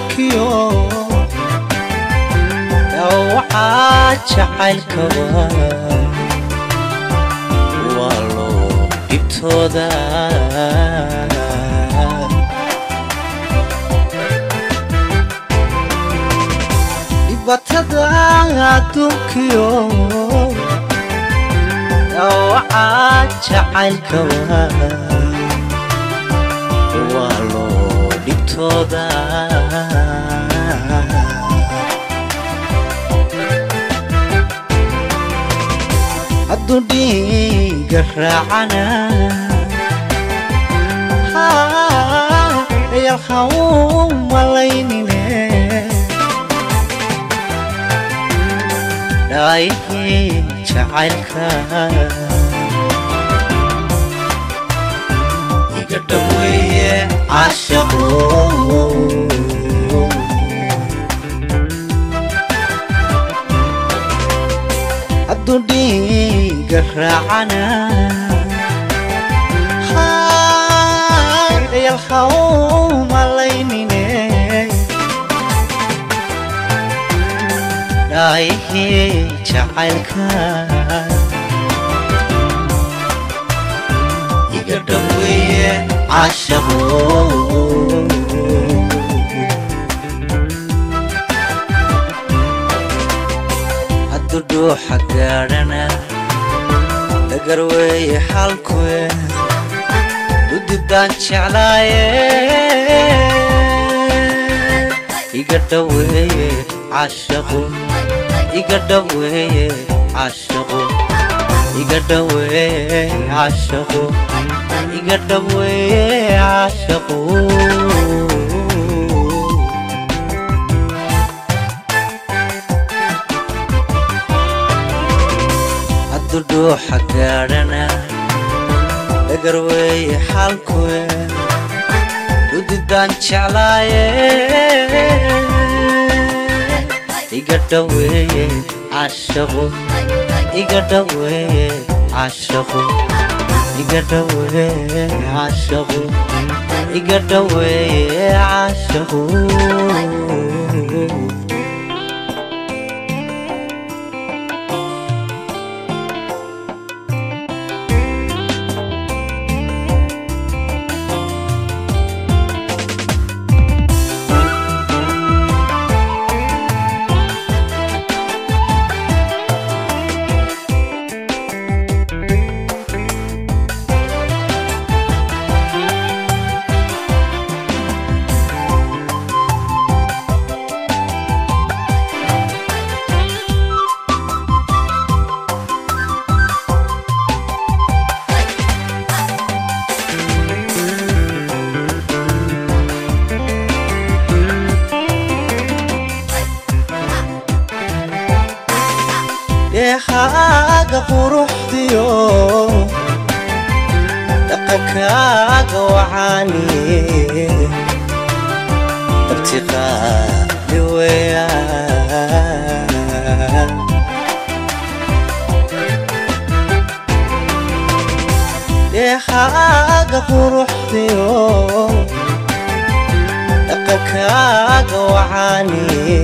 adduunkiyo dhawacaa jacaylkaba waa loo dhibtooda dhibatada adduunkiyo dhawacaa jacaylkaba waa loo dhibtooda hadduu dhiiga raacana yalha u malaynine dhaayihii jacaylka iga dhaweeye caashaqo hadduu dhiiga raacana yalha u malaynine dhaayihii jacaylka iga dhaweeye caashaqo hadduu dhuuxa gaadhana dhagar weeye xalkue udidaan jeclaaye iga dhaweeye caashaqo iga dhaweeye caashaqo iga dhaweeye caashaqo iga dhaweeye caashaqo hadduu dhuuxa gaadhana dhagar weeye xalkue udidaan jeclaaye iga dhaweeye caashaqo iga dhaweeye caashaqo iga dhaweeye caashaqo iga dhaweeye caashaqo deehaaga quruxdiyo dhaqankaaga wacaani dabtiqaali weeyaan deehaaga quruxdiyo dhaqankaaga wacaani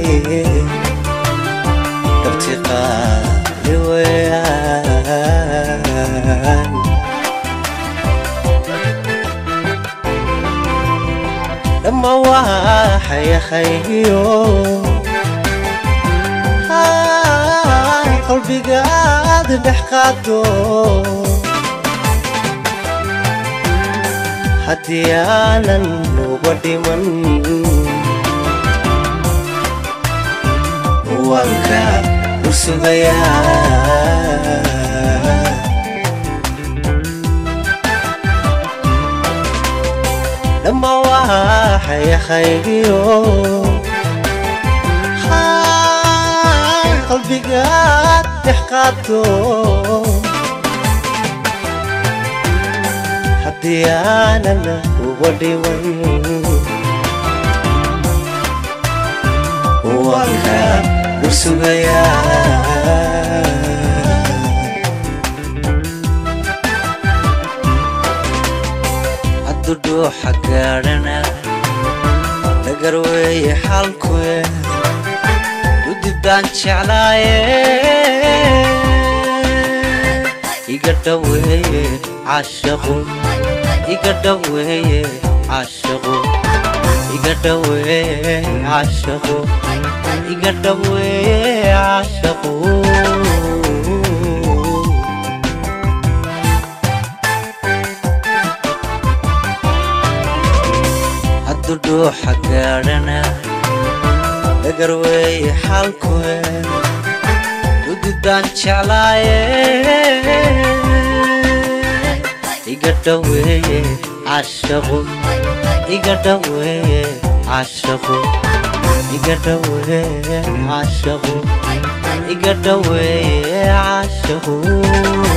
dabtiqaali weeyaan dhamma waxayahaygiyo qalbigaad dhex qaado haddii aanan uga dhiman wanka ursugayaa dhamma waxayahaygiyo qalbigaad dhex qaado haddii aanan uga dhiman wanka ursugayaa hadduu dhuuxa gaadhana dhagar weeye xalkue udibdaan jeclaaye iga dhaweeye cashaqu iga dhaweeye cashaqu iga dhaweeye cashaqu iga dhaweeye cashaqu hadduu dhuuxa gaadhana dhagar weeye xalkue ududaan jeclaaye iga dhaweeye cashaqu iga dhaweeye cashaqu iga dhaweeye cashaqu iga dhaweeye cashaqu